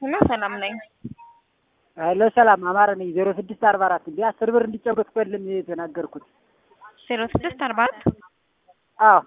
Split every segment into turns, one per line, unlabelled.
ሄሎ ሰላም ነኝ።
ሄሎ ሰላም አማረ ነኝ። ዜሮ ስድስት አርባ አራት እንዲ አስር ብር እንዲጨመር ፈልም የተናገርኩት
ዜሮ ስድስት አርባ አራት
አዎ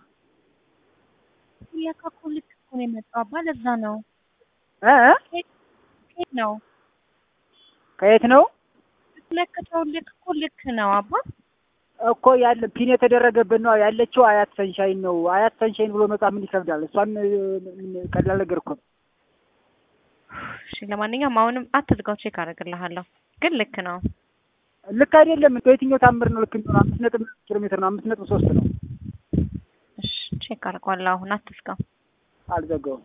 ለካ እኮ ልክ እኮ ነው የመጣው አባ ለዛ ነው
እ እ
ከየት ነው
ከየት ነው
ለክተው ልክ እኮ ልክ ነው አባ
እኮ ያለ ፒን የተደረገበት ነው ያለችው አያት ሰንሻይን ነው። አያት ሰንሻይን ብሎ መጻፍ ምን ይከብዳል? እሷን ቀላል ነገር እኮ ነው።
እሺ ለማንኛውም አሁንም አትዝጋው፣ ቼክ አደርግልሃለሁ። ግን ልክ ነው።
ልክ አይደለም። በየትኛው ታምር ነው ልክ ነው? አምስት ነጥብ ኪሎ ሜትር ነው። አምስት ነጥብ ሶስት ነው።
እሺ ቼክ አደርገዋለሁ። አሁን አትዝጋው።
አልዘጋውም።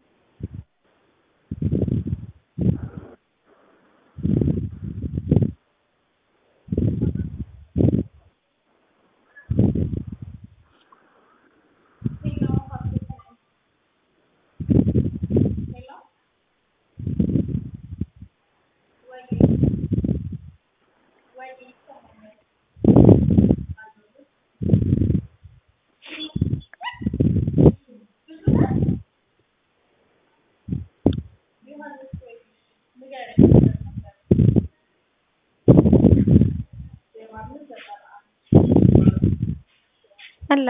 አለ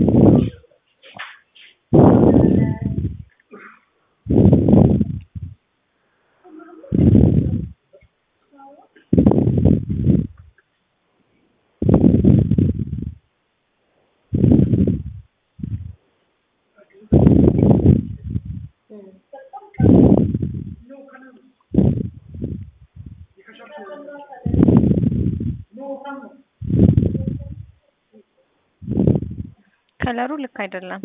ከለሩ ልክ አይደለም።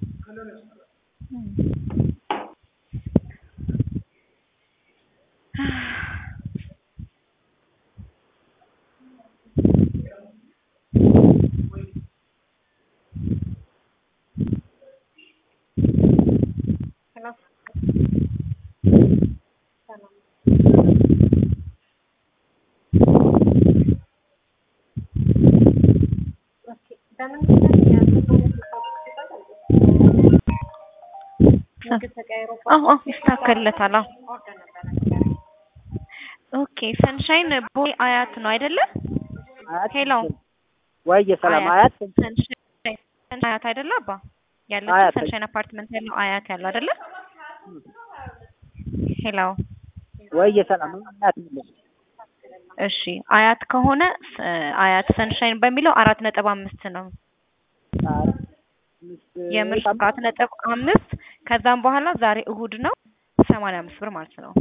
አዎ አዎ ይስተካከልለታል። አዎ ኦኬ ሰንሻይን ቦይ አያት ነው አይደለ?
አያት
ሄሎ
ወይዬ ሰላም አያት
ሰንሻይን አያት አይደለ? አባ ያለችው
አያት
ሰንሻይን አፓርትመንት ያለው አያት ያለው አይደለ? ሄሎ
ወይዬ ሰላም አያት ነው።
እሺ አያት ከሆነ ስ- አያት ሰንሻይን በሚለው አራት ነጥብ አምስት ነው የምር አራት ነጥብ አምስት ከዛም በኋላ ዛሬ እሁድ ነው ሰማንያ አምስት ብር ማለት ነው።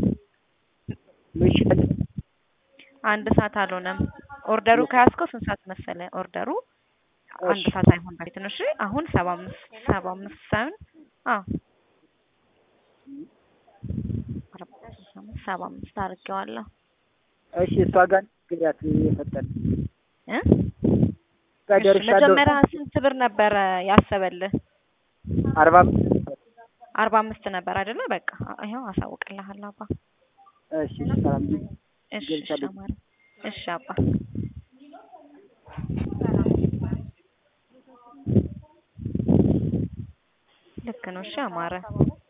ምሽት
አንድ ሰዓት አልሆነም። ኦርደሩ ከያዝከው ስንት ሰዓት መሰለ? ኦርደሩ አንድ
እሺ።
ሰዓት አይሆን በፊት ነው። እሺ አሁን ሰባ አምስት ሰባ አምስት ሳይሆን አዎ ሰባ አምስት አድርጌዋለሁ
እሺ እሷ ጋር ግሪያት የፈጠን
እ
ጋር
እሺ
ደርሻለሁ።
መጀመሪያ ስንት ብር ነበረ ያሰበልህ?
አርባ አምስት
አርባ አምስት ነበር አይደለ? በቃ ይኸው አሳውቅልሃለሁ አባ።
እሺ ሰላም
እሺ እሺ
ገብቻለሁ።
አማረ እሺ አባ ልክ ነው። እሺ አማረ